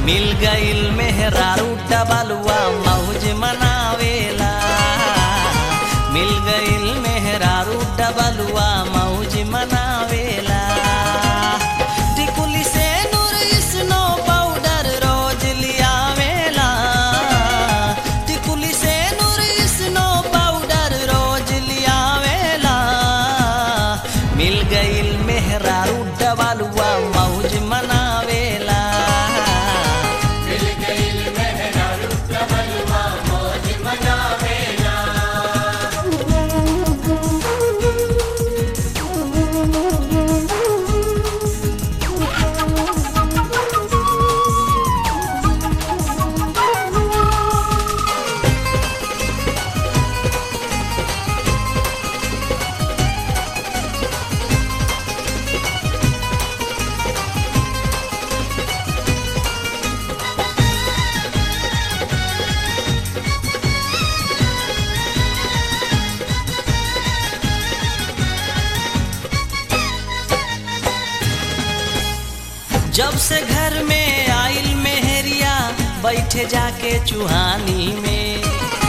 मिल गईल मेहरारू डबलुआ मौज मनावेला मिल गईल मेहरारू डबलुआ मौज मनावेला टिकुली से नूर स्नो पाउडर रोज लियावेला टिकुली से नूर स्नो पाउडर रोज लियावेला मिल गईल मेहरारू डबलुआ मौज मनावेला मिल गईल मेहरारू डबलुआ मौज मनावेला जब से घर में आइल मेहरिया बैठे जाके चुहानी में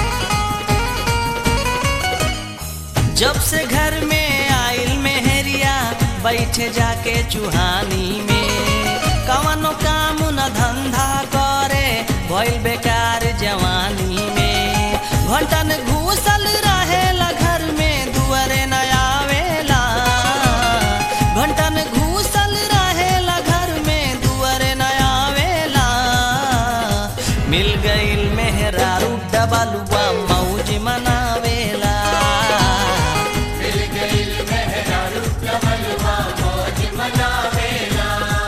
जब से घर में आइल मेहरिया बैठे जाके चुहानी में कवनो काम न धंधा करे भइल बेकार जवानी में घंटन घूसल रहेला घर में दुआरे न आवेला घंटन घूसल रहेला घर में दुआरे न आवेला मिल गईल मेहरारू डबलुआ मौज मनावेला मिल गईल मेहरारू डबलुआ मौज मनावेला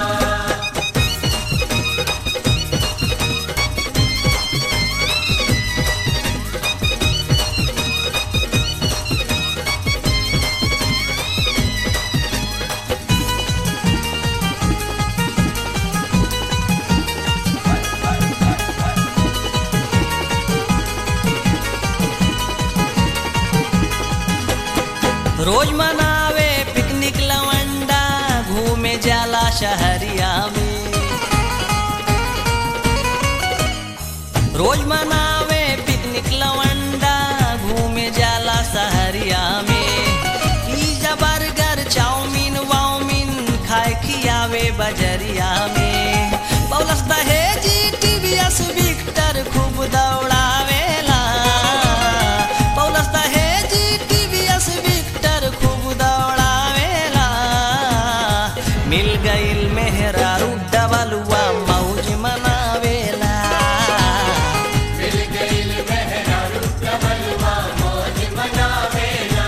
रोज मनावे पिकनिक लवंडा घूमे जाला शहरिया में रोज मनावे पिकनिक लवंडा घूमे जाला शहरिया में पिज्जा बर्गर चाउमीन वाउमीन खाए खियावे बजरिया में पौलस दहेजी टीवीएस विक्टर खूब दौड़ावेला पौलस दहेजी टीवीएस विक्टर खूब दौड़ावेला मिल गईल मेहरारू डबलुआ मौज मनावेला मिल गईल मेहरारू डबलुआ मौज मनावेला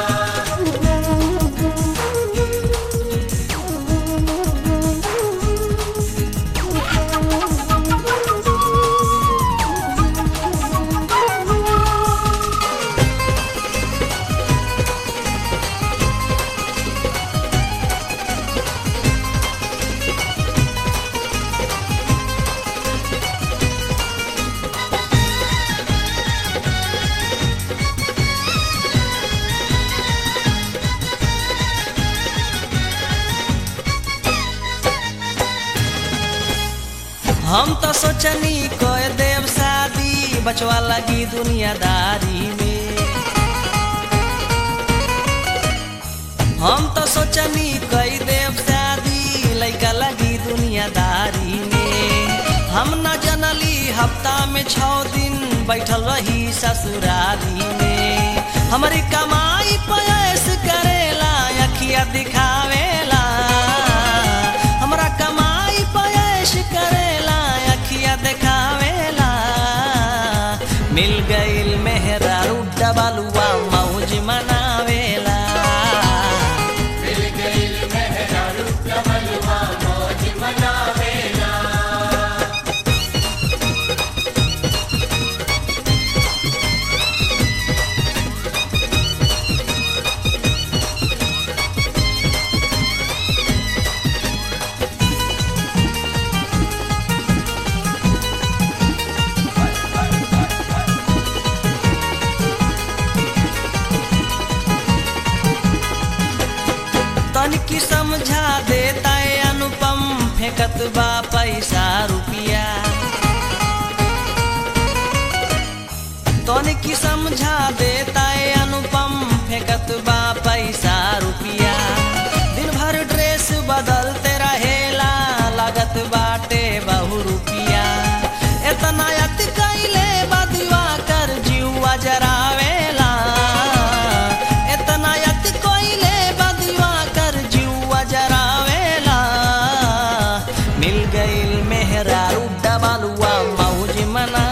हम तो सोचनी कोई देव शादी बचवा लगी दुनियादारी में हम तो सोचनी कोई देव शादी लैका लगी दुनियादारी में हम न जनली हफ्ता में छः दिन बैठल रही ससुरारी में हमारी कमाई पयस करेला अखिया दिखावेला हमरा कमाई पयस करेला अखिया देखावेला मिल गईल मेहरारू डबलुआ मौज मनावेला मिल गईल मेहरारू डबलुआ मौज मनावेला तनिकी समझा देता है अनुपम फेंकत बा पैसा रुपिया समझा देता है अनुपम फेंकत बा पैसा रुपिया दिन भर ड्रेस बदलते रहेला लागत बाटे बहु रुपिया इतना अति कैले बदुआ कर जीवा जरावेला इतना अति कैले बदुआ कर जीवा जरावेला मिल गईल मेहरारू डबलुआ मौज मना